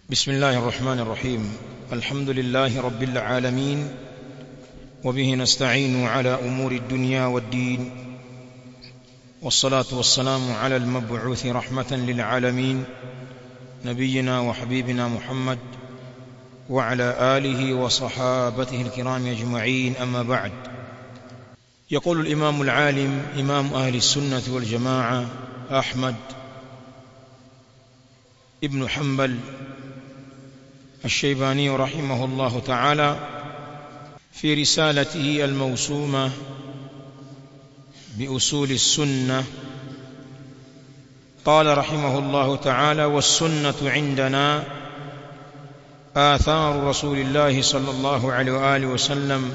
بسم الله الرحمن الرحيم الحمد لله رب العالمين وبه نستعين على امور الدنيا والدين والصلاه والسلام على المبعوث رحمه للعالمين نبينا وحبيبنا محمد وعلى اله وصحابته الكرام اجمعين اما بعد يقول الامام العالم امام اهل السنه والجماعه احمد ابن حنبل الشيباني رحمه الله تعالى في رسالته الموسومه باصول السنه قال رحمه الله تعالى والسنه عندنا آثار رسول الله صلى الله عليه وآله وسلم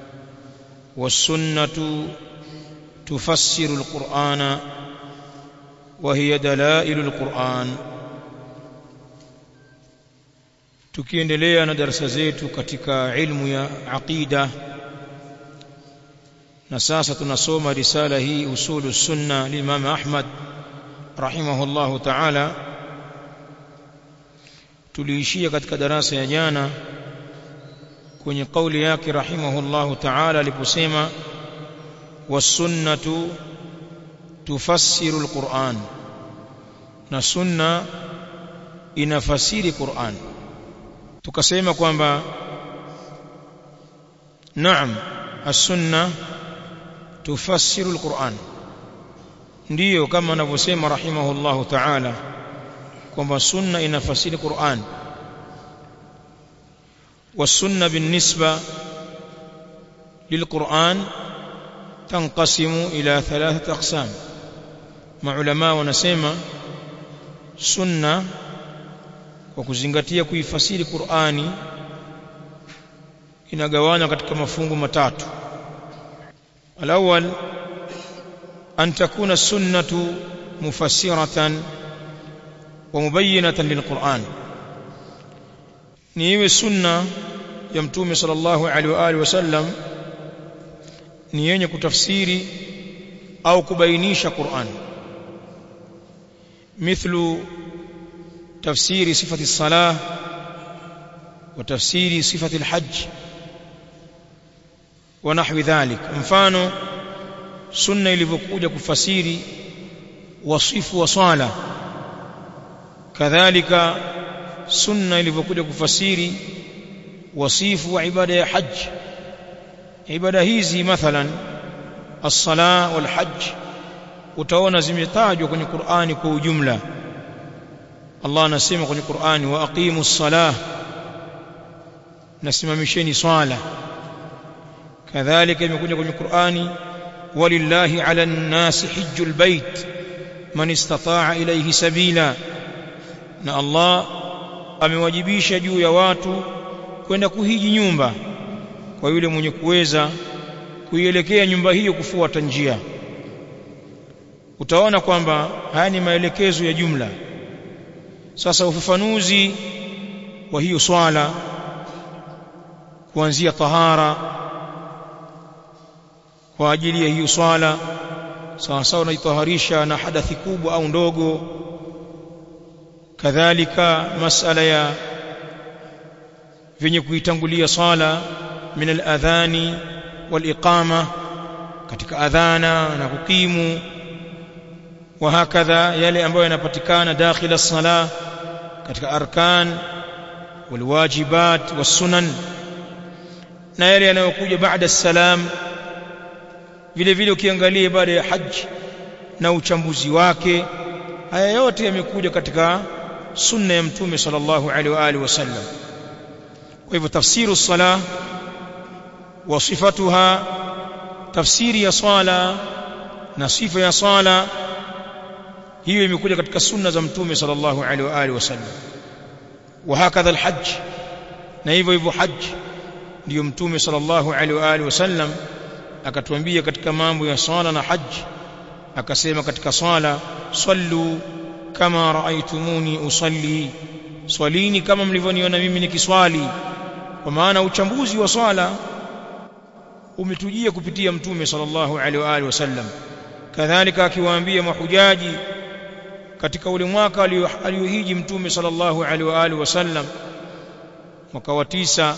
والسنة تفسر القرآن وهي دلائل القرآن tukiendelea na darasa zetu katika ilmu ya aqida na sasa tunasoma risala hii usulu sunna limam Ahmad rahimahullahu ta'ala tuliishia katika darasa ya jana kwenye kauli yake rahimahullahu ta'ala aliposema wasunnatu tufassiru alquran na sunna inafasiri Qur'an tukasema kwamba naam as-sunna tufassiru alquran ndiyo kama anavyosema rahimahullahu ta'ala kwamba sunna inafasiri Qur'an والسنه بالنسبه للقرآن تنقسم إلى ثلاثة أقسام مع علماء wanasema sunna kwa kuzingatia kuifasiri Qur'ani inagawanywa katika mafungu matatu alawwal an takuna sunnatu mufassiratan wa mubayyinatan lilquran ni iwe sunna ya mtume sallallahu alaihi wa alihi wasallam ni yenye kutafsiri au kubainisha Qur'an mithlu tafsiri sifati salah wa tafsiri sifati alhajj wa nahwi dhalik mfano sunna ilivyokuja kufasiri wasifu wa swala kadhalika sunna ilivyokuja kufasiri wasifu wa ibada ya hajj ibada hizi mathalan as-sala wal hajj utaona zimetajwa kwenye Qur'ani kwa ujumla Allah anasema kwenye Qur'ani wa aqimus salah nasimamisheni swala kadhalika imekuja kwenye Qur'ani walillahi 'ala an-nasi hajjul bait man istata'a ilayhi sabila na Allah amewajibisha juu ya watu kwenda kuhiji nyumba kwa yule mwenye kuweza kuielekea nyumba hiyo kufuata njia utaona kwamba haya ni maelekezo ya jumla sasa ufafanuzi wa hiyo swala kuanzia tahara kwa ajili ya hiyo swala sawa sawa unaitaharisha na hadathi kubwa au ndogo kadhalika masala ya venye kuitangulia sala min al-adhani wal-iqama katika adhana na kukimu wa hakadha yale ambayo yanapatikana dakhila sala katika arkan walwajibat wasunan na yale yanayokuja baada salam vile vile ukiangalia baada ya haji na uchambuzi wake haya yote yamekuja katika sunna ya mtume sallallahu alaihi wa alihi wasallam kwa hivyo tafsiru sala wa sifatuha tafsiri ya swala na sifa ya swala hiyo imekuja katika sunna za mtume sallallahu alaihi wa alihi wasallam wa hakadha alhajj na hivyo hivyo hajj ndiyo mtume sallallahu alaihi wa alihi wasallam akatuambia katika mambo ya swala na hajj akasema katika swala sallu kama raaitumuni usalli swalini kama mlivyoniona mimi nikiswali kwa maana uchambuzi wa swala umetujia kupitia mtume sallallahu alaihi wa alihi wasallam kadhalika akiwaambia mahujaji katika ule mwaka aliohiji mtume sallallahu alaihi wa alihi wasallam mwaka wa tisa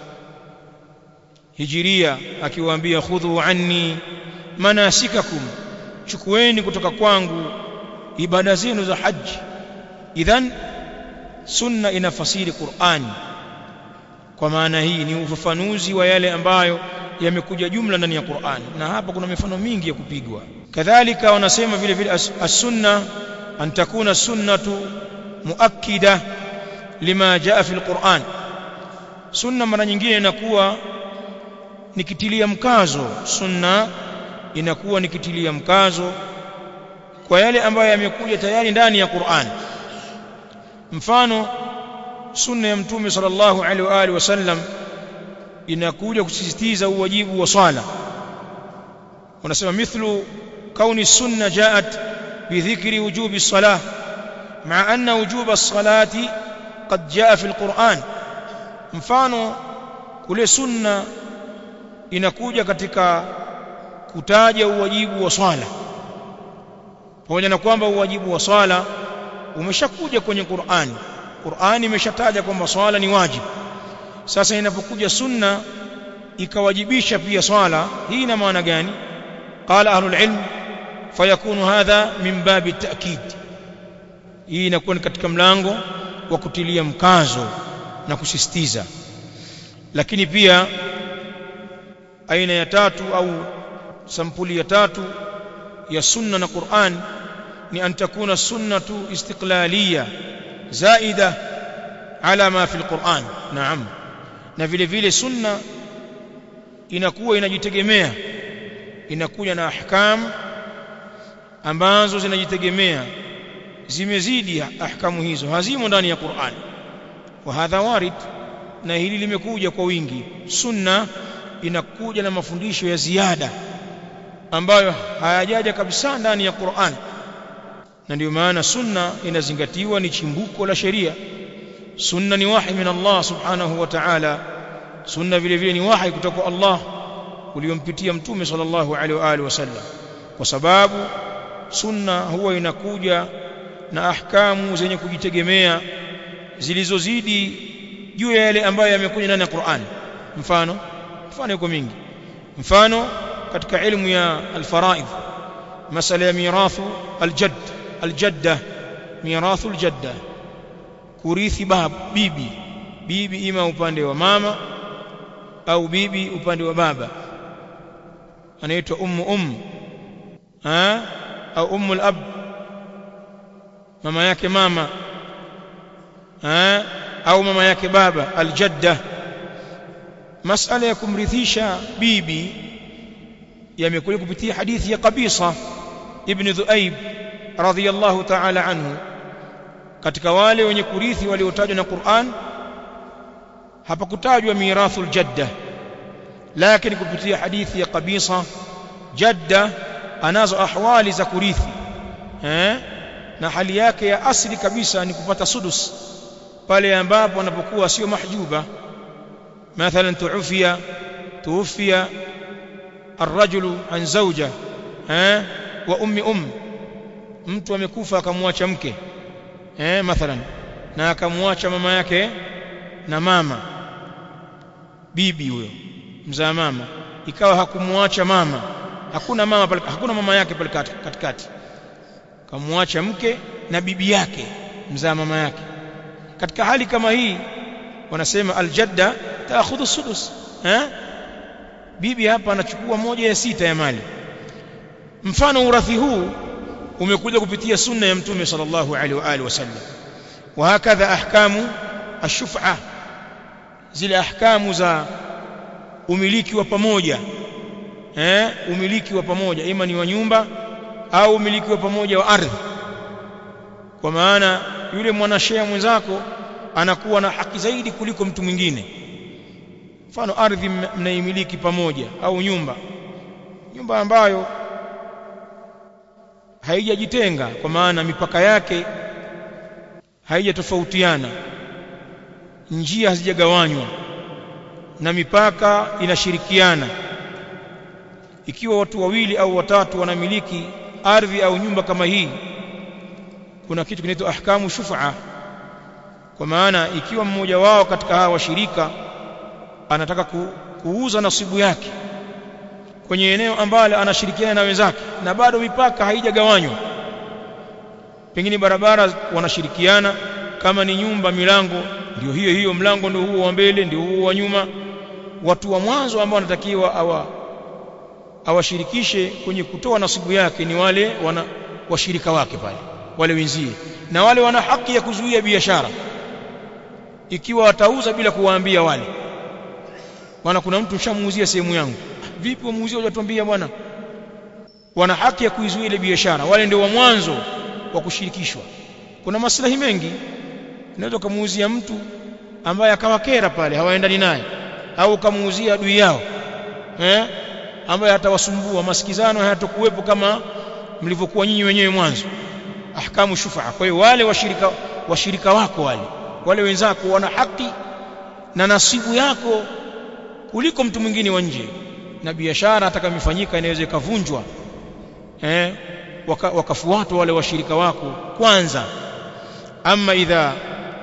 hijiria akiwaambia khudhu anni manasikakum chukueni kutoka kwangu ibada zenu za haji idhan sunna inafasiri Qur'ani kwa maana hii ni ufafanuzi wa yale ambayo yamekuja jumla ndani ya Qur'ani na hapa kuna mifano mingi ya kupigwa kadhalika wanasema vile vile as-sunna an takuna sunnatu muakkida lima jaa fi al-Qur'an sunna mara nyingine inakuwa nikitilia mkazo sunna inakuwa nikitilia mkazo kwa yale ambayo yamekuja tayari ndani ya Qur'an mfano sunna ya mtume sallallahu alaihi wa alihi wasallam inakuja kusisitiza uwajibu wa swala wanasema mithlu kauni sunna jaat bidhikri wujubi salah مع أن وجوب الصلاة قد جاء في القرآن mfano kule sunna inakuja katika kutaja uwajibu wa swala pamoja na kwamba uwajibu wa swala umeshakuja kwenye Qur'ani Qur'ani imeshataja kwamba swala ni wajibu sasa inapokuja sunna ikawajibisha pia swala hii ina maana gani qala ahlul ilm fayakunu hadha min babi ta'kid hii inakuwa ni katika mlango wa kutilia mkazo na kusisitiza lakini pia aina ya tatu au sampuli ya tatu ya sunna na Qur'an ni an takuna sunnatu istiqlaliya zaida ala ma fi alquran naam na vile vile sunna inakuwa inajitegemea inakuja na ahkam ambazo zinajitegemea zimezidi ahkamu hizo hazimo ndani ya Qur'an wa hadha warid na hili limekuja kwa wingi sunna inakuja na mafundisho ya ziada ambayo hayajaja kabisa ndani ya Qur'an na ndio maana sunna inazingatiwa ni chimbuko la sheria sunna ni wahi min Allah subhanahu wa ta'ala sunna vile vile ni wahi kutoka Allah uliompitia mtume sallallahu alaihi wa alihi wasallam kwa sababu sunna huwa inakuja na ahkamu zenye kujitegemea zilizozidi juu ya yale ambayo yamekuja ndani ya Qur'an mfano mfano yuko mingi mfano katika ilmu ya alfaraid masala ya mirathu aljadd aljadda mirathu aljadda kurithi bab bibi bibi ima upande wa mama au bibi upande wa baba anaitwa ummu um ha au ummu alab mama yake mama ha au mama yake baba aljadda masala ya kumrithisha bibi yamekuja kupitia hadithi ya Qabisa ibn Dhuaib radhiyallahu ta'ala anhu katika wale wenye kurithi waliotajwa na Qur'an hapakutajwa mirathul jadda lakini kupitia hadithi ya Qabisa jadda anazo ahwali za kurithi eh na hali yake ya asili kabisa ni kupata sudus pale ambapo anapokuwa sio mahjuba mathalan tuufia tuufia الرجل عن زوجة ها وأم أم mtu amekufa akamwacha mke eh mathalan na akamwacha mama yake na mama bibi huyo mzaa mama ikawa hakumwacha mama hakuna mama pale hakuna mama yake pale katikati kamwacha mke na bibi yake mzaa mama yake katika hali kama hii wanasema aljadda taakhudhu sudus eh bibi hapa anachukua moja ya sita ya mali mfano urathi huu umekuja kupitia sunna ya mtume sallallahu alaihi wa alihi wasallam wa hakadha ahkamu ash-shuf'a zile ahkamu za umiliki wa pamoja eh umiliki wa pamoja ima ni wa nyumba au umiliki wa pamoja wa ardhi kwa maana yule mwanashea mwenzako anakuwa na haki zaidi kuliko mtu mwingine mfano ardhi mnaimiliki pamoja au nyumba nyumba ambayo haijajitenga kwa maana mipaka yake haijatofautiana njia hazijagawanywa na mipaka inashirikiana ikiwa watu wawili au watatu wanamiliki ardhi au nyumba kama hii kuna kitu kinaitwa ahkamu shufa kwa maana ikiwa mmoja wao katika hawa washirika anataka ku, kuuza nasibu yake kwenye eneo ambalo anashirikiana na wenzake na bado mipaka haijagawanywa pengine barabara wanashirikiana kama ni nyumba milango ndio hiyo hiyo mlango ndio huo wa mbele ndio huo wa nyuma watu wa mwanzo ambao wanatakiwa awa awashirikishe kwenye kutoa nasibu yake ni wale wana washirika wake pale wale wenzie na wale wana haki ya kuzuia biashara ikiwa watauza bila kuwaambia wale maana kuna mtu mshamuuzia sehemu yangu vipi wamuuzia hujatuambia bwana wana haki ya kuizuia ile biashara wale ndio wa mwanzo wa kushirikishwa kuna maslahi mengi unaweza kumuuzia mtu ambaye akawakera pale hawaendani naye au kamuuzia adui yao eh ambaye hatawasumbua masikizano hayatakuwepo kama mlivyokuwa nyinyi wenyewe mwanzo ahkamu shufaa kwa hiyo wale washirika washirika wako wale wale wenzako wana haki na nasibu yako kuliko mtu mwingine wa nje na biashara atakayoifanyika inaweza ikavunjwa eh waka, wakafuatwa wale washirika wako kwanza ama idha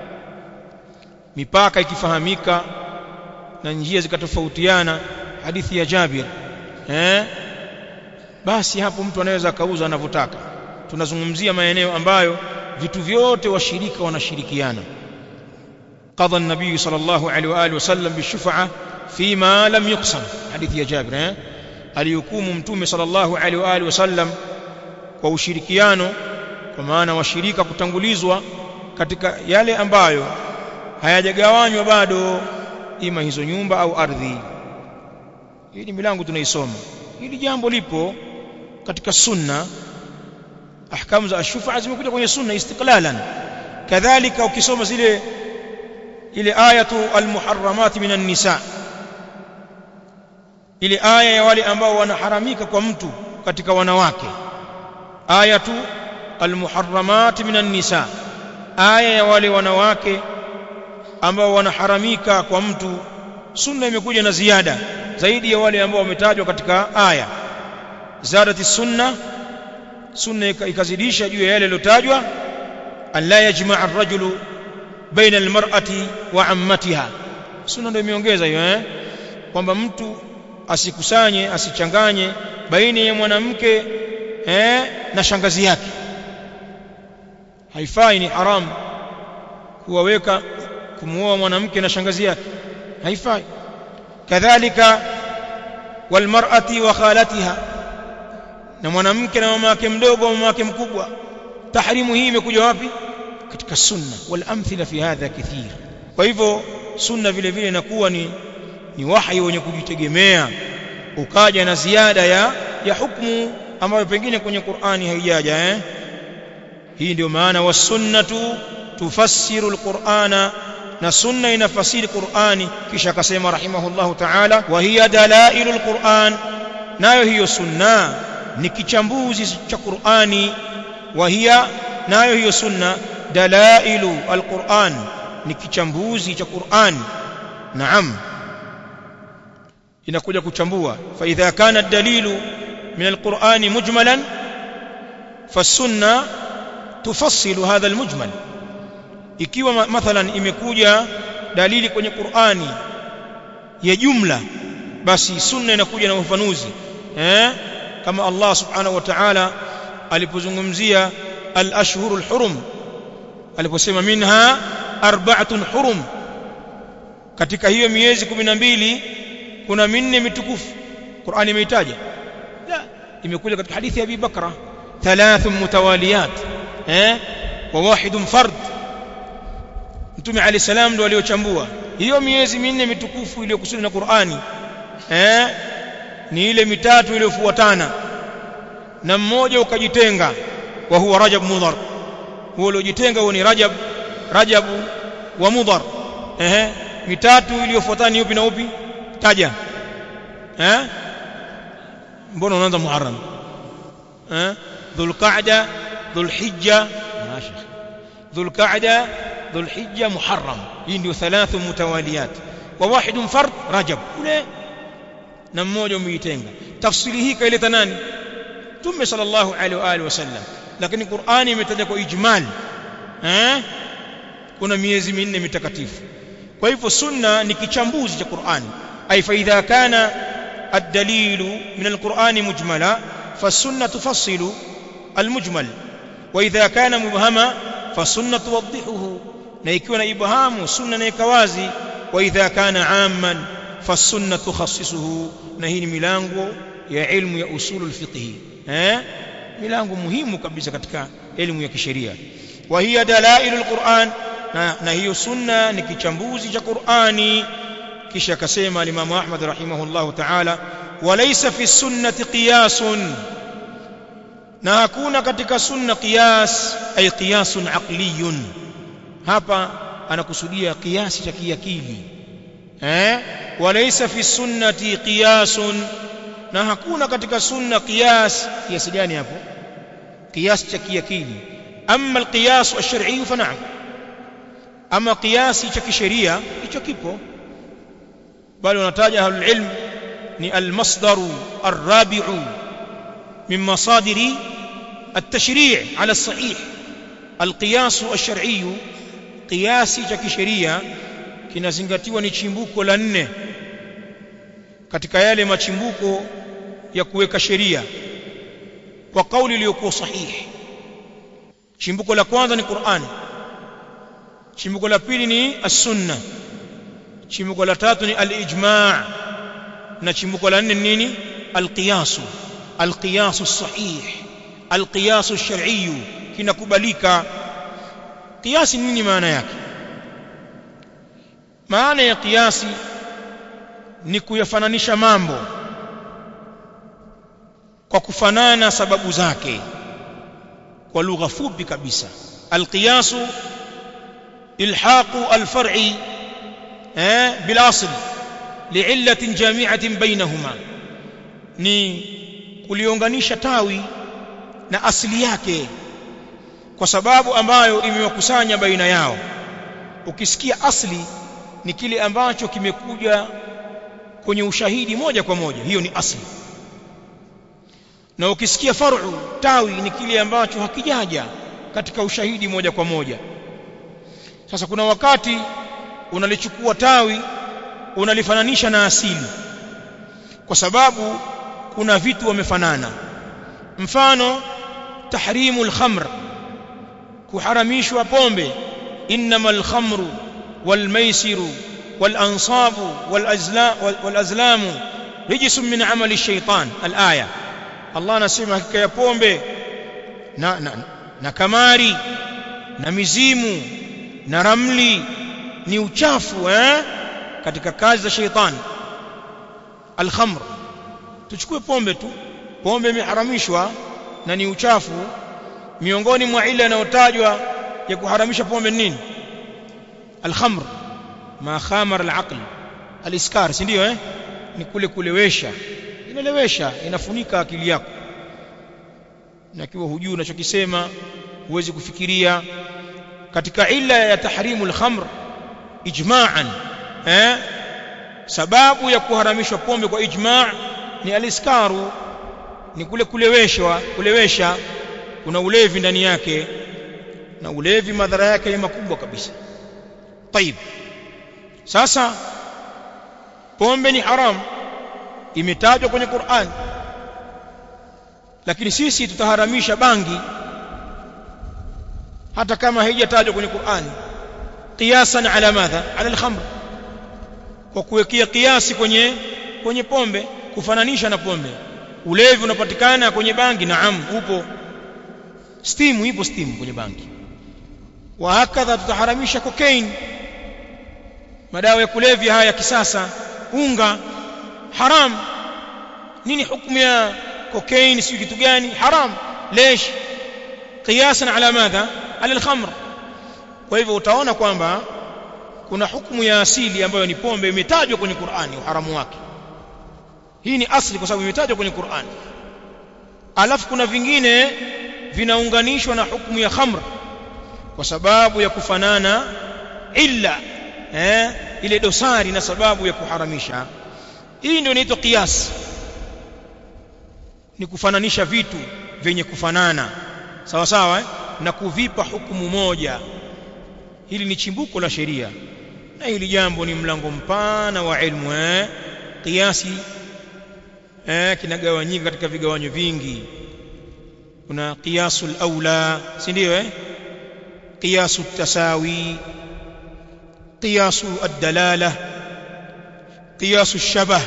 mipaka ikifahamika na njia zikatofautiana hadithi ya Jabir eh basi hapo mtu anaweza akauza anavyotaka tunazungumzia maeneo ambayo vitu vyote washirika wanashirikiana قضى النبي صلى الله عليه واله وسلم بالشفعه فيما لم يقسم حديث يا جابر eh alihukumu mtume sallallahu alaihi wa alihi wasallam kwa ushirikiano kwa maana washirika kutangulizwa katika yale ambayo hayajagawanywa bado ima hizo nyumba au ardhi hii ni milango tunaisoma hili jambo lipo katika sunna ahkamu za ashufa zimekuja kwenye sunna istiqlalan kadhalika ukisoma zile ile ayatu almuharramat minan nisa ile aya ya wale ambao wanaharamika kwa mtu katika wanawake ayatu almuharramat minan nisa aya ya wale wanawake ambao wanaharamika kwa mtu sunna imekuja na ziada zaidi ya wale ambao wametajwa katika aya zadati sunna sunna ikazidisha juu ya yale yaliyotajwa alla yajmaa ar-rajulu baina al-mar'ati wa ammatiha sunna ndio imeongeza hiyo eh kwamba mtu asikusanye asichanganye baina ya mwanamke eh na shangazi yake haifai ni haram kuwaweka kumuoa mwanamke na shangazi yake haifai kadhalika walmar'ati wa khalatiha na mwanamke na mama yake mdogo au mama yake mkubwa tahrimu hii imekuja wapi katika sunna wal amthila fi hadha kathir kwa hivyo sunna vile vile inakuwa ni ni wahi wenye kujitegemea ukaja na ziada ya ya hukumu ambayo pengine kwenye Qur'ani haijaja eh hii ndio maana wasunnatu tufassiru alqur'ana na sunna inafasiri Qur'ani kisha akasema rahimahullahu ta'ala wa hiya dalailul Qur'an nayo hiyo sunna ni kichambuzi cha Qur'ani wa hiya nayo hiyo sunna dalailu alquran ni kichambuzi cha Qur'an naam inakuja kuchambua fa idha kana dalilu min alqur'ani mujmalan fasunna tufassilu hadha almujmal ikiwa mathalan imekuja dalili kwenye Qur'ani ya jumla basi sunna inakuja na ufafanuzi eh kama Allah subhanahu wa ta'ala alipozungumzia al-ashhurul hurum aliposema minha arba'atun hurum katika hiyo miezi 12 kuna minne mitukufu Qur'ani imeitaja la imekuja katika hadithi ya Abi Bakra thalathun mutawaliyat eh wa wahidun fard Mtume Ali salam ndo aliochambua hiyo miezi minne mitukufu iliyokusudiwa na Qur'ani eh ni ile mitatu iliyofuatana na mmoja ukajitenga wa huwa Rajab Mudhar huo uliojitenga huo ni Rajab Rajab wa Mudhar eh mitatu iliyofuatana ni upi na upi taja eh mbona unaanza Muharram eh Dhulqa'da Dhulhijja mashi Dhulqa'da Dhulhijja Muharram hii ndio thalathu mutawaliyat wa wahidun fard Rajab ule na mmoja umeitenga tafsiri hii kaileta nani Mtume sallallahu alaihi wa alihi wasallam lakini Qur'ani imetaja kwa ijmal eh kuna miezi minne mitakatifu kwa hivyo sunna ni kichambuzi cha Qur'ani ay fa idha kana ad-dalilu min al-Qur'ani mujmala فالسنة تفصل المجمل وإذا كان مبهما فالسنة توضحه نيكون إبهام سنة نيكوازي وإذا كان عاما فالسنة تخصصه نهي ميلانغو يا علم يا أصول الفقه ها ميلانغو مهم كبسة كتك علم يا كشريعة وهي دلائل القرآن نهي سنة نكيشمبوزي قرآني kisha akasema alimamu Ahmad rahimahullahu ta'ala walaysa fi sunnati qiyasun na hakuna katika sunna qiyas ay qiyasun aqliyun hapa anakusudia kiasi cha kiakili eh walaysa fi sunnati qiyasun na hakuna katika sunna qiyas kiasi gani hapo kiasi cha kiakili amma alqiyas ash-shar'i fa na'am ama kiasi cha kisheria hicho kipo bali wanataja ahlul ilm ni almasdaru arrabi'u min masadiri التشريع على الصحيح القياس الشرعي قياسي cha kisheria kinazingatiwa ni chimbuko la nne katika yale machimbuko ya kuweka sheria kwa kauli iliyokuwa sahihi chimbuko la kwanza ni Qur'an chimbuko la pili ni as-sunnah chimbuko la tatu ni al-ijma' na chimbuko la nne ni nini al-qiyas al-qiyas as-sahih al-qiyas ash-shar'i kinakubalika qiyasi nini maana yake maana ya qiyasi ni kuyafananisha mambo kwa kufanana sababu zake kwa lugha fupi kabisa al-qiyas ilhaqu al-far'i بالاصل لعله جامعه بينهما ni kuliunganisha tawi na asili yake kwa sababu ambayo imewakusanya baina yao ukisikia asli ni kile ambacho kimekuja kwenye ushahidi moja kwa moja hiyo ni asli na ukisikia far'u tawi ni kile ambacho hakijaja katika ushahidi moja kwa moja sasa kuna wakati unalichukua tawi unalifananisha na asili kwa sababu kuna vitu wamefanana mfano tahrimu al-khamr kuharamishwa pombe innamal khamru wal maisiru wal ansabu wal azla wal azlamu rijsun min amali shaytan al-aya Allah anasema hakika ya pombe na, na, na kamari na mizimu na ramli ni uchafu eh katika kazi za sheitani al-khamr tuchukue pombe tu pombe imeharamishwa na ni uchafu miongoni mwa ile inayotajwa ya kuharamisha pombe nini al-khamr ma khamar al-aql al-iskar si ndio eh ni kule kulewesha inalewesha inafunika akili yako na kiwa hujui unachokisema huwezi kufikiria katika illa ya tahrimu al-khamr ijma'an eh sababu ya kuharamishwa pombe kwa ijma' ni aliskaru ni kule kuleweshwa kulewesha kuna ulevi ndani yake na ulevi madhara yake ni makubwa kabisa طيب sasa pombe ni haram imetajwa kwenye Qur'an lakini sisi tutaharamisha bangi hata kama haijatajwa kwenye Qur'ani qiyasan ala madha ala al-khamr kwa kuwekea kiasi kwenye kwenye pombe kufananisha na pombe ulevi unapatikana kwenye bangi naam upo stimu ipo stimu kwenye bangi wa hakadha tutaharamisha cocaine madawa ya kulevya haya ya kisasa unga haram nini hukumu ya cocaine si kitu gani haram lesh qiyasan ala madha ala al-khamr kwa hivyo utaona kwamba kuna hukumu ya asili ambayo ni pombe imetajwa kwenye Qur'ani uharamu wake hii ni asli kwa sababu imetajwa kwenye Qur'ani alafu kuna vingine vinaunganishwa na hukumu ya khamr kwa sababu ya kufanana illa eh ile dosari na sababu ya kuharamisha hii ndio inaitwa qiyas ni kufananisha vitu vyenye kufanana sawa sawa eh? na kuvipa hukumu moja hili ni chimbuko la sheria na hili jambo ni mlango mpana wa ilmu eh kiasi eh kinagawanyika katika vigawanyo vingi kuna qiyasul aula si ndio eh qiyasu tasawi qiyasu ad-dalala qiyasu shabah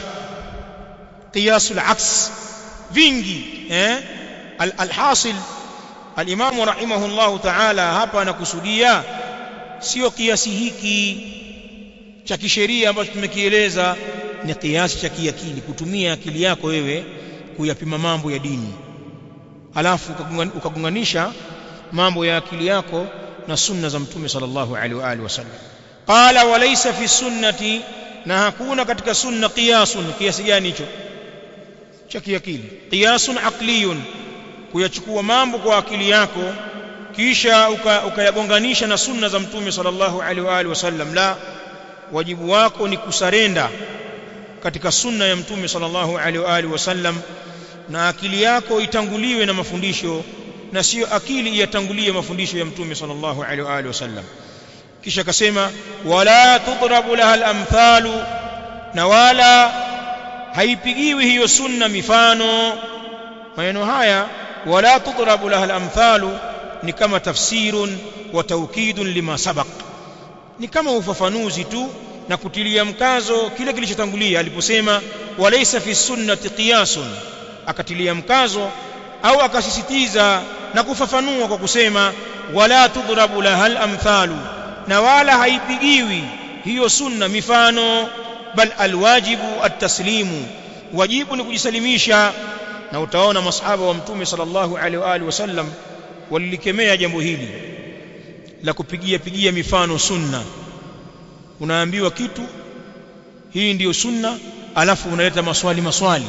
qiyasu al-aks vingi eh al-hasil al-imam rahimahullah ta'ala hapa anakusudia sio kiasi hiki cha kisheria ambacho tumekieleza ni kiasi cha kiakili kutumia akili yako wewe kuyapima mambo ya dini alafu ukagunganisha mambo ya akili yako na sunna za mtume sallallahu alaihi wa alihi wasallam qala walaysa fi sunnati na hakuna katika sunna qiyasun kiasi gani hicho cha kiakili qiyasun aqliyun kuyachukua mambo kwa akili yako kisha ukayagonganisha na sunna za mtume sallallahu alaihi wa alihi wasallam la wajibu wako ni kusarenda katika sunna ya mtume sallallahu alaihi wa alihi wasallam na akili yako itanguliwe na mafundisho na sio akili iyatangulie mafundisho ya mtume sallallahu alaihi wa alihi wasallam kisha akasema wala tudrabu laha al-amthalu na wala haipigiwi hiyo sunna mifano maneno haya wala tudrabu laha al-amthalu ni kama tafsirun wa taukidun lima sabaq ni kama ufafanuzi tu na kutilia mkazo kile kilichotangulia aliposema walaysa fi sunnati qiyasun akatilia mkazo au akasisitiza na kufafanua kwa kusema wala tudrabu lahal amthalu na wala haipigiwi hiyo sunna mifano bal alwajibu at-taslimu wajibu ni kujisalimisha na utaona masahaba wa mtume sallallahu alaihi wa alihi wasallam walilikemea jambo hili la kupigia pigia mifano sunna unaambiwa kitu hii ndiyo sunna alafu unaleta maswali maswali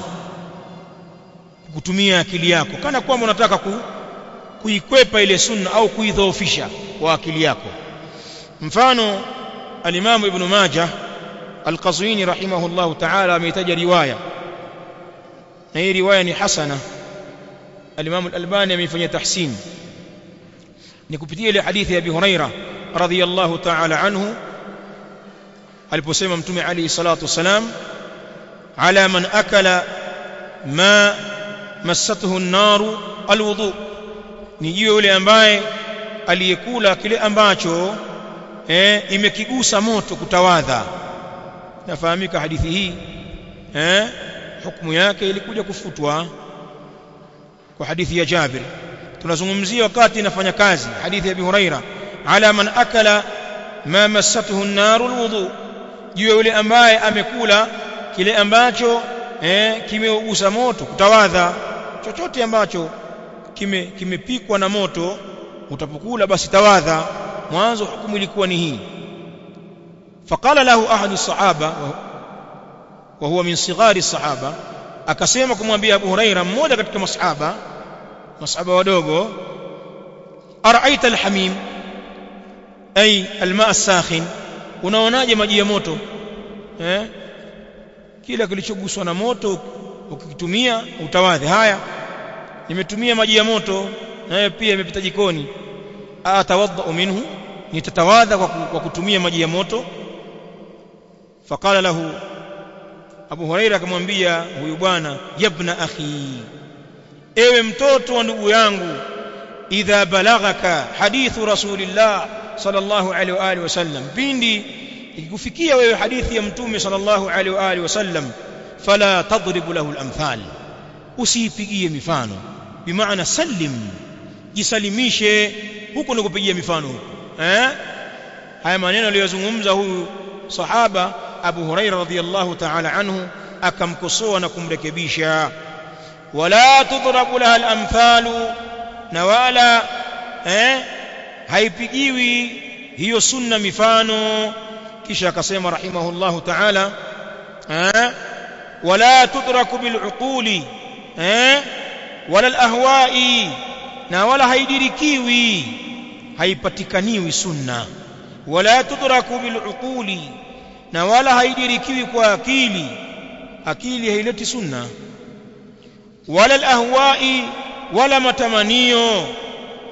kutumia akili yako kana kwamba unataka ku, kuikwepa ile sunna au kuidhoofisha kwa akili yako mfano alimamu ibn majah al-qazwini rahimahullah ta'ala ameitaja riwaya na hii riwaya ni hasana alimamu al-albani ameifanyia tahsin ni kupitia ile hadithi ya Abi Huraira radhiyallahu ta'ala anhu aliposema mtume alayhi salatu wasalam ala man akala ma massatuhu an-naru alwudu ni jiwe yule ambaye aliyekula kile ambacho eh imekigusa moto kutawadha nafahamika hadithi hii eh hukumu yake ilikuja kufutwa kwa hadithi ya Jabir tunazungumzia wakati inafanya kazi hadithi ya Abi Huraira ala man akala ma massatuhu an-naru alwudu jiwe yule ambaye amekula kile ambacho eh kimeugusa moto kutawadha chochote ambacho kime kimepikwa na moto utapokula basi tawadha mwanzo hukumu ilikuwa ni hii faqala lahu ahadu sahaba wa huwa min sighari sahaba akasema kumwambia Abu Huraira mmoja katika masahaba masahaba wadogo araaita alhamim ay alma as-sakhin unaonaje maji ya moto eh kila kilichoguswa na moto ukikitumia utawadhi haya nimetumia maji ya moto nayo pia imepita jikoni atawadha minhu nitatawadha kwa kutumia maji ya moto faqala lahu Abu Huraira akamwambia huyu bwana yabna akhi ewe mtoto wa ndugu yangu idha balaghaka hadithu rasulillah sallallahu alaihi wa alihi wasallam pindi ikikufikia wewe hadithi ya mtume sallallahu alaihi wa alihi wasallam fala tadribu lahu al-amthal usiipigie mifano bimaana sallim jisalimishe huko ni kupigia mifano huko eh haya maneno aliyozungumza huyu sahaba Abu Huraira radhiyallahu ta'ala anhu akamkosoa na kumrekebisha wala tudrabu laha al-amthalu na wala eh haipigiwi hiyo sunna mifano kisha akasema rahimahullahu ta'ala eh wala tudraku bil'uquli eh wala al-ahwa'i na wala haidirikiwi haipatikaniwi sunna wala tudraku bil'uquli na wala haidirikiwi kwa akili akili haileti sunna wala al-ahwa'i wala matamanio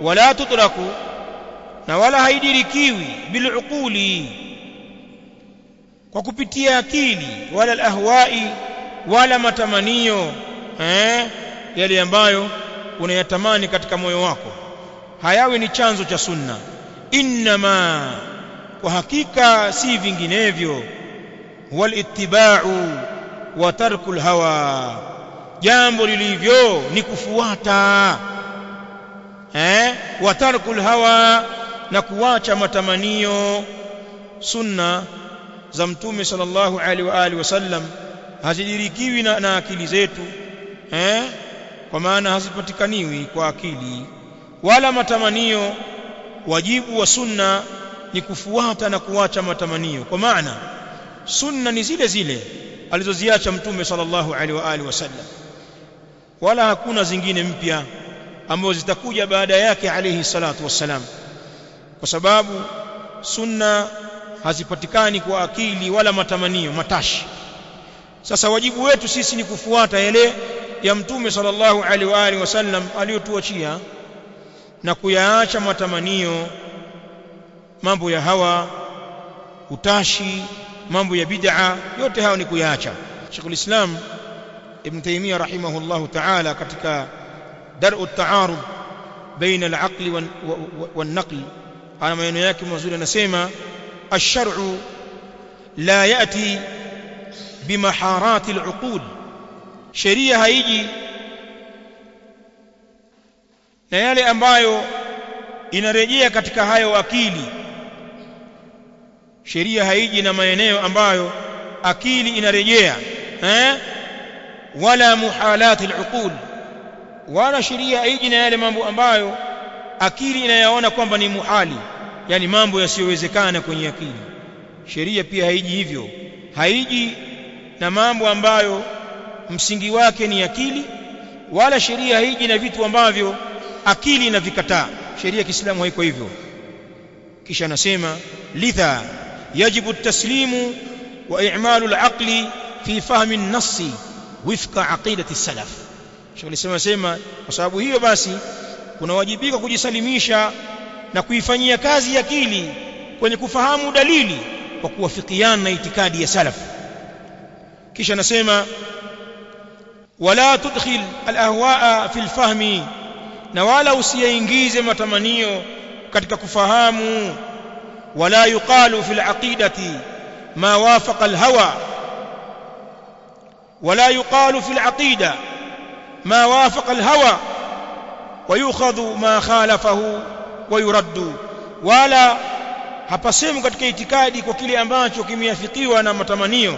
wala tudraku na wala haidirikiwi biluquli kwa kupitia akili wala alahwai wala matamanio eh yale ambayo unayatamani katika moyo wako hayawi ni chanzo cha sunna innama kwa hakika si vinginevyo wal ittiba'u wa tarkul hawa jambo lilivyo ni kufuata eh wa tarkul hawa na kuacha matamanio sunna za mtume sallallahu alaihi wa alihi wasallam hazidirikiwi na, na akili zetu eh kwa maana hazipatikaniwi kwa akili wala matamanio wajibu wa sunna ni kufuata na kuacha matamanio kwa maana sunna ni zile zile alizoziacha mtume sallallahu alaihi wa alihi wasallam wala hakuna zingine mpya ambazo zitakuja baada yake alayhi salatu wassalam kwa sababu sunna hazipatikani kwa akili wala matamanio matashi sasa wajibu wetu sisi ni kufuata yale ya mtume sallallahu alaihi wa alihi wasallam aliyotuachia na kuyaacha matamanio mambo ya hawa utashi mambo ya bid'a yote hayo ni kuyaacha Sheikhul Islam Ibn Taymiyyah rahimahullahu ta'ala katika dar'u at-ta'arud baina al-aqli wan-naql ana maneno yake mazuri anasema ash-shar'u la ya'ti bimaharati al-uqul sheria haiji na yale ambayo inarejea katika hayo akili sheria haiji na maeneo ambayo akili inarejea eh wala muhalati al-uqul wala sheria haiji na yale mambo ambayo akili inayaona kwamba ni muhali yani mambo yasiyowezekana kwenye akili sheria pia haiji hivyo haiji na mambo ambayo msingi wake ni akili wala sheria haiji na vitu ambavyo akili inavikataa sheria ya Kiislamu haiko hivyo kisha anasema lidha yajibu at-taslimu wa i'malu al-aqli fi fahmi an-nass wifqa aqidati salaf Sheikh sema sema kwa sababu hiyo basi kunawajibika kujisalimisha na kuifanyia kazi akili kwenye kufahamu dalili kwa kuwafikiana na itikadi ya salaf kisha anasema wala tudkhil al-ahwaa fi al-fahmi na wala usiyaingize matamanio katika kufahamu wala yuqalu fil aqidati ma wafaqa al hawa wala yuqalu fil aqida ma wafaqa al hawa ويؤخذ ما خالفه ويرد wala hapasemu katika itikadi kwa kile ambacho kimeafikiwa na matamanio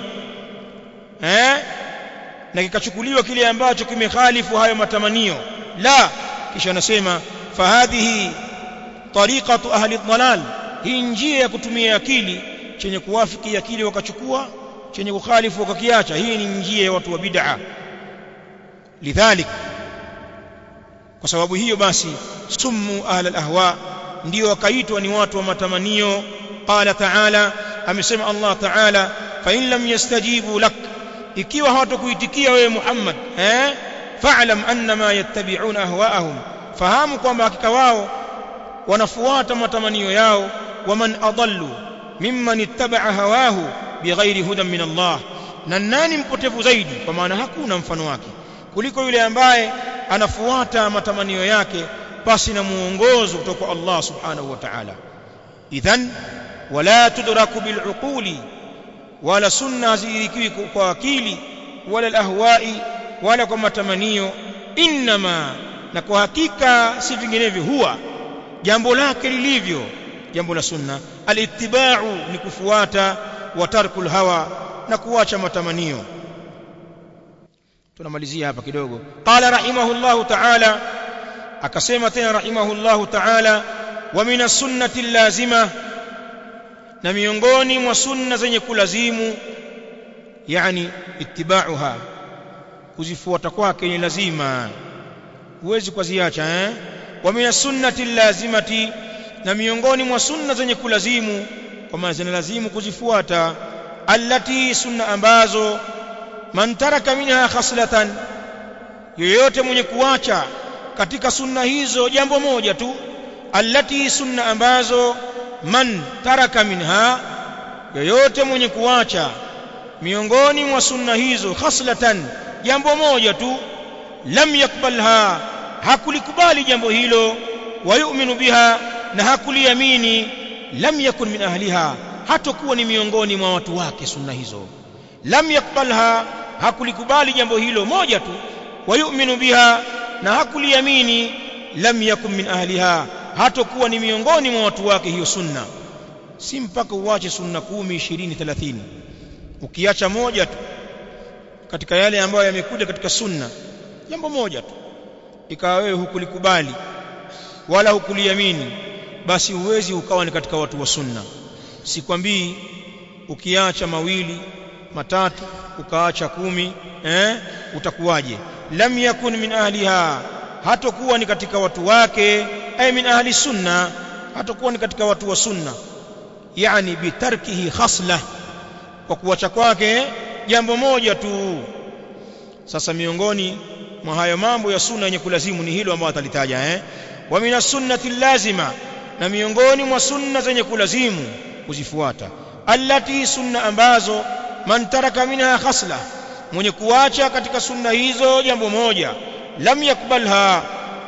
eh na kikachukuliwa kile ambacho kimekhalifu hayo matamanio la kisha anasema fahadhihi tariqatu ahli dhalal hii njia ya kutumia akili chenye kuwafiki akili wakachukua chenye kukhalifu wakakiacha hii ni njia ya watu wa bid'a lidhalik kwa sababu hiyo basi summu ahli alahwa ndio wakaitwa ni watu wa matamanio qala ta'ala amesema Allah ta'ala fa in lam yastajibu lak ikiwa hawatakuitikia wewe Muhammad eh fa'lam annama yattabi'una ahwa'ahum fahamu kwamba hakika wao wanafuata matamanio yao waman adallu mimman ittaba'a hawahu bighairi hudan min Allah na nani mpotevu zaidi kwa maana hakuna mfano wake kuliko yule ambaye anafuata matamanio yake basi na muongozo kutoka Allah subhanahu wa ta'ala idhan wala tudraku bil'uquli wala sunna zirikiwi kwa akili wala alahwai wala kwa matamanio inma na kwa hakika si vinginevyo huwa jambo lake lilivyo jambo la sunna alittiba'u ni kufuata wa tarkul hawa na kuacha matamanio tunamalizia hapa kidogo qala rahimahullahu ta'ala akasema tena rahimahullahu ta'ala wa min as-sunnati lazima na miongoni mwa sunna zenye kulazimu yani ittiba'uha kuzifuata kwake ni lazima huwezi kuziacha eh wa min as-sunnati lazimati na miongoni mwa sunna zenye kulazimu kwa maana zinalazimu kuzifuata allati sunna ambazo man taraka minha khaslatan yoyote mwenye kuacha katika sunna hizo jambo moja tu allati sunna ambazo man taraka minha yoyote mwenye kuacha miongoni mwa sunna hizo khaslatan jambo moja tu lam yakbalha hakulikubali jambo hilo wayuminu biha na hakuliamini lam yakun min ahliha hatakuwa ni miongoni mwa watu wake sunna hizo lam yakbalha hakulikubali jambo hilo moja tu wayuminu biha na hakuliamini lam yakun min ahliha hatakuwa ni miongoni mwa watu wake hiyo sunna si mpaka uache sunna kumi ishirini thelathini ukiacha moja tu katika yale ambayo yamekuja katika sunna jambo moja tu ikawa wewe hukulikubali wala hukuliamini basi huwezi ukawa ni katika watu wa sunna sikwambii ukiacha mawili matatu ukaacha kumi eh utakuwaje lam yakun min ahliha hatakuwa ni katika watu wake ay min ahli sunna hatakuwa ni katika watu wa sunna yani bitarkihi khasla kwa kuacha kwake jambo moja tu sasa miongoni mwa hayo mambo ya sunna yenye kulazimu ni hilo ambalo atalitaja eh wa min sunnati lazima na miongoni mwa sunna zenye kulazimu kuzifuata allati sunna ambazo man taraka minha khasla mwenye kuacha katika sunna hizo jambo moja lam yakbalha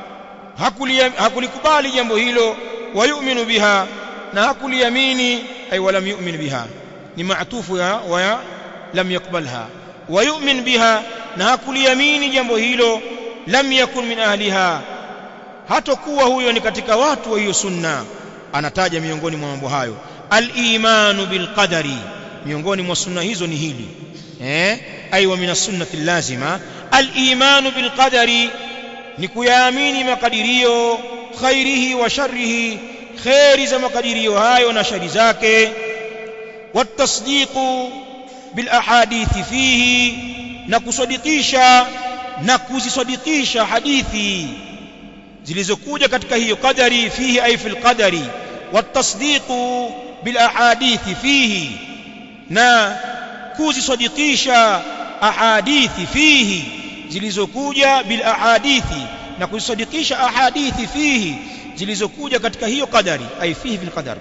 hakulikubali jambo hilo wayuminu biha na hakuliamini ay walam yu'min biha ni maatufu ya wa lam yakbalha wayumin biha na hakuliamini jambo hilo lam yakun min ahliha hatakuwa huyo ni katika watu wa hiyo sunna anataja miongoni mwa mambo hayo al-imanu bil qadari miongoni mwa sunna hizo ni hili eh aiwa min sunnati lazima al-imanu bil qadari ni kuyaamini makadirio khairihi wa sharrihi khairi za makadirio hayo na shari zake watasdiqu bil ahadithi fihi na kusadikisha na kuzisadikisha hadithi zilizokuja katika hiyo qadari fihi ay fil qadari watasdiqu bil ahadithi fihi na kuzisadikisha ahadithi fihi zilizokuja bil ahadithi na kuzisadikisha ahadithi fihi zilizokuja katika hiyo qadari ay fihi fil qadar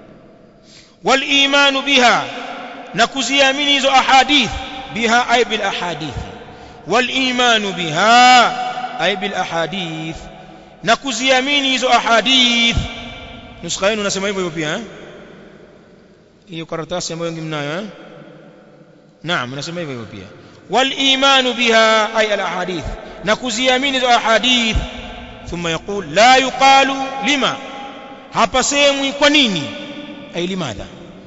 wal iman biha na kuziamini hizo ahadith biha ay bil ahadith wal iman biha ay bil ahadith na kuziamini hizo ahadith nuskha yenu nasema hivyo hivyo pia eh hiyo karatasi ambayo wengi mnayo eh naam nasema hivyo hivyo pia wal iman biha ay al ahadith na kuziamini hizo ahadith ثم يقول لا يقال لما hapasemwi kwa nini ay limadha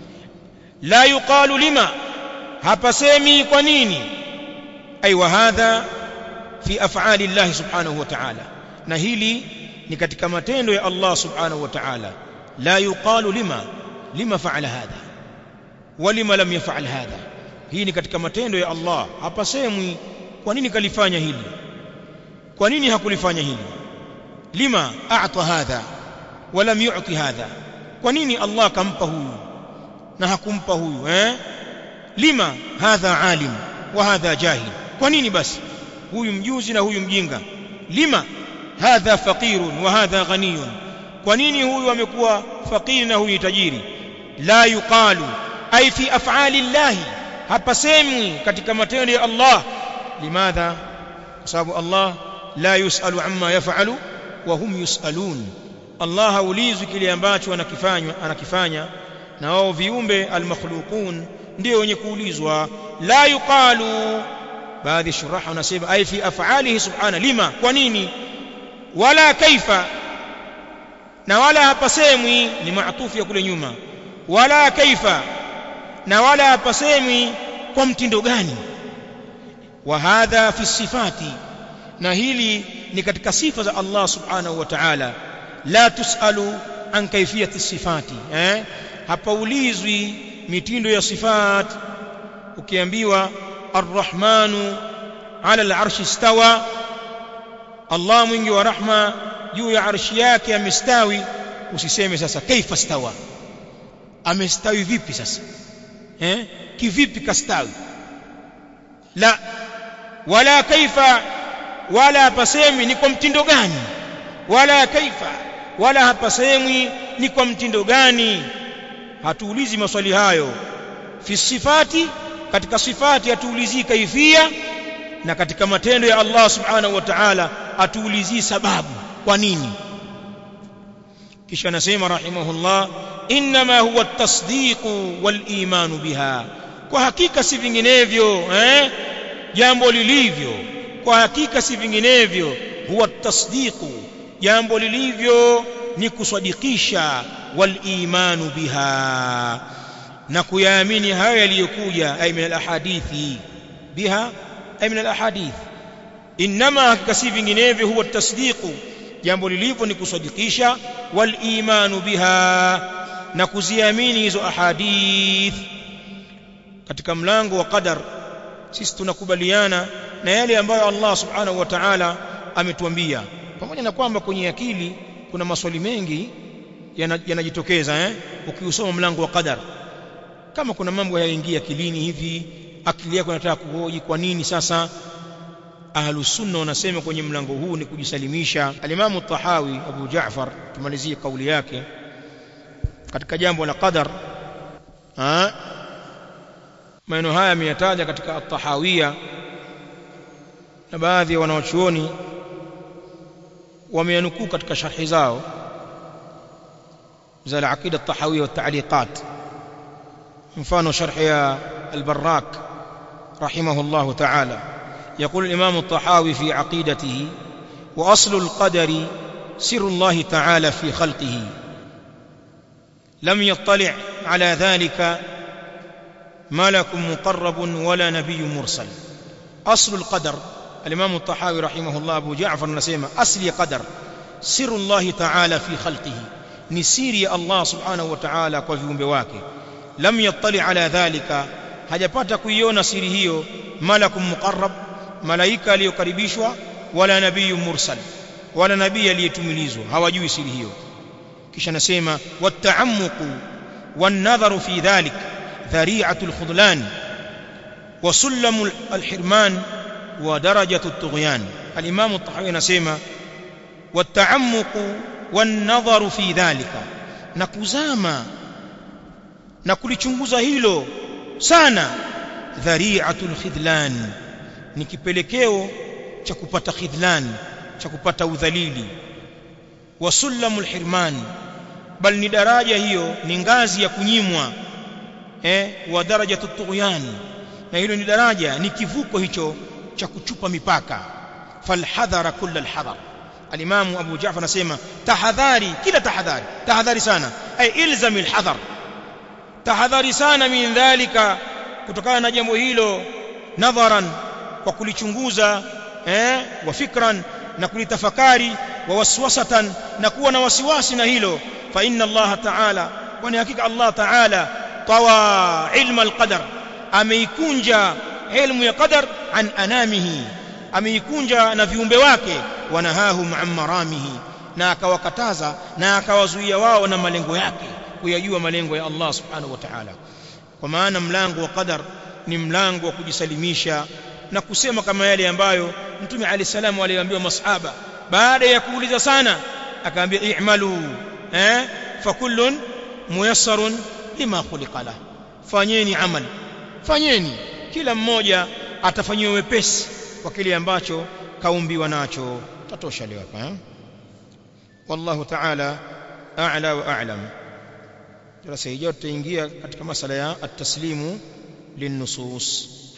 la yuqalu lima hapasemi kwa nini ay wa hadha fi af'ali Allah subhanahu wa ta'ala na hili ni katika matendo ya Allah subhanahu wa ta'ala la yuqalu lima lima fa'ala hadha wa lima lam yaf'al hadha hii ni katika matendo ya Allah hapasemwi kwa nini kalifanya hili kwa nini hakulifanya hili lima a'ta hadha wa lam yu'ti hadha kwa nini Allah kampa huyu na hakumpa huyu eh lima hadha alim wa hadha jahil kwa nini basi huyu mjuzi na huyu mjinga lima hadha faqirun wa hadha ghaniyun kwa nini huyu amekuwa fakiri na huyu tajiri la yuqalu ay fi af'ali Allah hapasemwi katika matendo ya Allah limadha kwa sababu Allah la yusalu amma yaf'alu wa hum yusalun Allah haulizwi kile ambacho anakifanya anakifanya na wao viumbe almakhluqun ndio wenye kuulizwa la yuqalu baadhi shuraha wanasema ay fi af'alihi subhana lima kwa nini wala kaifa na wala hapasemwi ni maatufu ya kule nyuma wala kaifa na wala hapasemwi kwa mtindo gani wa hadha fi sifati na hili ni katika sifa za Allah subhanahu wa ta'ala la tusalu an kaifiyati sifati eh hapaulizwi mitindo ya sifat ukiambiwa arrahmanu ala al'arshi istawa Allah mwingi wa rahma juu ya arshi yake amestawi usiseme sasa kaifa stawa amestawi vipi sasa eh kivipi kastawi la wala kaifa wala pasemi ni kwa mtindo gani wala kaifa wala hapasemwi ni kwa mtindo gani hatuulizi maswali hayo fi sifati katika sifati hatuulizii kaifia na katika matendo ya Allah subhanahu wa ta'ala hatuulizii sababu kwa nini kisha anasema rahimahullah inma huwa at-tasdiqu wal imanu biha kwa hakika si vinginevyo eh jambo lilivyo kwa hakika si vinginevyo huwa at-tasdiqu jambo lilivyo ni kusadikisha wal imanu biha na kuyaamini hayo yaliyokuja ay min al-ahadithi biha ay min al-ahadith inma hakika si vinginevyo huwa at-tasdiqu jambo lilivyo ni kusadikisha wal imanu biha na kuziamini hizo ahadith katika mlango wa qadar sisi tunakubaliana na yale ambayo Allah subhanahu wa ta'ala ametuambia pamoja na kwamba kwenye akili kuna maswali mengi yanajitokeza eh ukiusoma mlango wa qadar kama kuna mambo yaingia akilini hivi akili yako inataka kuhoji kwa nini sasa ahlus sunna wanasema kwenye mlango huu ni kujisalimisha alimamu tahawi abu jaafar tumalizie kauli yake katika jambo la qadar maneno haya ameyataja katika at-tahawiyya na baadhi ya wanawachuoni wameyanukuu katika sharhi zao za al-aqida at-tahawiyya wa at-ta'liqat mfano sharh ya al-barrak rahimahullah ta'ala يقول الإمام الطحاوي في عقيدته وأصل القدر سر الله تعالى في خلقه لم يطلع على ذلك ملك مقرب ولا نبي مرسل أصل القدر الإمام الطحاوي رحمه الله أبو جعفر نسيمة أصل قدر سر الله تعالى في خلقه نسير الله سبحانه وتعالى كفيهم بواكي لم يطلع على ذلك hajapata kuiona siri hiyo malakum muqarrab malaika aliyokaribishwa wala nabii mursal wala nabii aliyetumilizwa hawajui siri hiyo kisha nasema wata'ammuqu wan-nadharu fi dhalik dhari'atu al-khudlan wa sullamu al-hirman wa darajatu at-tughyan al-imam at-tahawi anasema wata'ammuqu wan-nadharu fi dhalika na kuzama na kulichunguza hilo sana dhari'atul khidlan ni kipelekeo cha kupata khidlan cha kupata udhalili wa sulamul hirman bal ni daraja hiyo ni ngazi ya kunyimwa eh wa darajatu tughyan na hilo ni daraja ni kivuko hicho cha kuchupa mipaka falhadhara kull alhadar alimamu abu ja'far anasema tahadhari kila tahadhari tahadhari sana ay ilzam alhadar tahadhari sana min dhalika kutokana na jambo hilo nadharan kwa kulichunguza eh wa fikran na kulitafakari wa waswasatan na kuwa na wasiwasi na hilo fa inna Allah ta'ala kwani hakika Allah ta'ala tawa ilma alqadar ameikunja ilmu ya qadar an anamihi ameikunja na viumbe wake wanahahum an maramihi na akawakataza na akawazuia wao na malengo yake kuyajua malengo ya Allah subhanahu wa ta'ala kwa maana mlango wa qadar ni mlango wa kujisalimisha na kusema kama yale ambayo mtume ali salamu aliambiwa masahaba baada ya kuuliza sana akaambia i'malu eh fakullun muyassarun lima khuliqa la fanyeni amal fanyeni kila mmoja atafanyiwa wepesi kwa kile ambacho kaumbiwa nacho tatosha leo hapa eh wallahu ta'ala a'la wa a'lam darasa hijao tutaingia katika masala ya at-taslimu lin-nusus